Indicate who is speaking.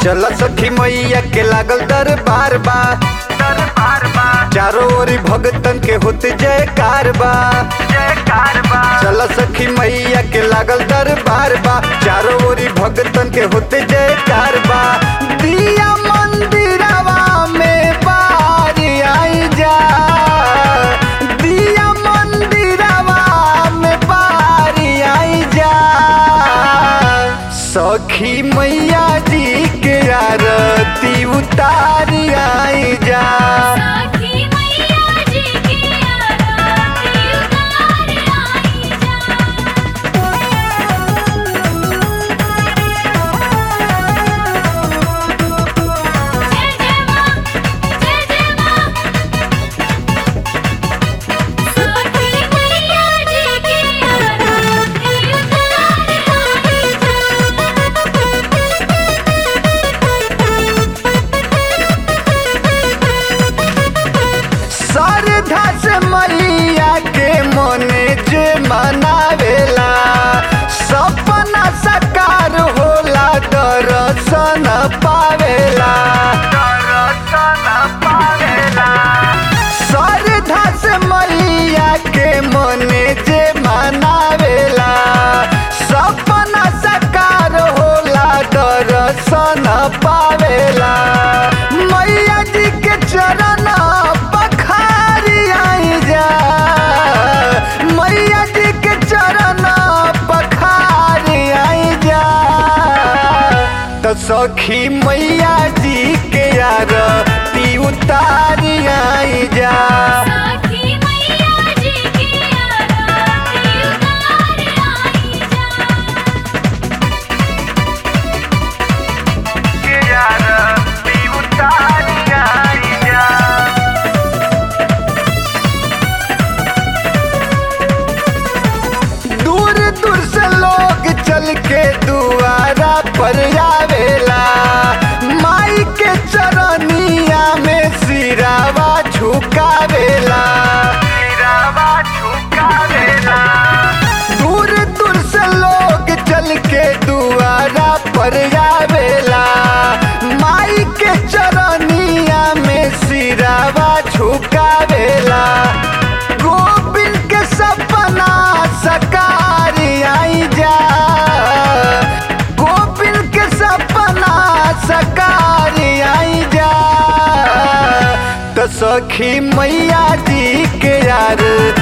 Speaker 1: चल सखी मैया के लागल दरबार बा दरबार बा चारों ओरी भगतन के होते जयकार बा जयकार बा चल सखी मैया के लागल दरबार बा चारों ओरी भगतन के होते जयकार बा दिया मंदिरवा में बारी आई जा दिया मंदिरवा में बारी आई जा सखी मैया जी के आरती उतारी आई जा
Speaker 2: सखी मैया जी की आरती उतार आई जा जय जय मां जय जय मां सखी मैया जी की आरती उतार
Speaker 1: श्रद्धा से मैया के मने जे मनावेला सपना साकार होला दर्शन पावेला दर्शन पावेला श्रद्धा से मैया के मने जे मनावेला सपना साकार होला दर्शन पावेला मैया जी के चरण पखारी आई जा मैया जी के चरण पखारी आई जा तो सखी मैया जी के आरती उतारी आई जा
Speaker 2: सखी मैया जी की आरती उतार आई जा
Speaker 1: के आरती उतारी आई जा दूर दूर से लोग चल के दुआरा पर आवेला माई के चरनिया में सिरावा झुकावेला सिरावा झुकावेला दूर दूर से लोग चल के दुआरा पर आवेला माई के चरनिया में सिरावा झुकावेला गोविंद के सपना सकारी आई जा गोविंद के सपना सकारी आई जा तो सखी मैया जी के यार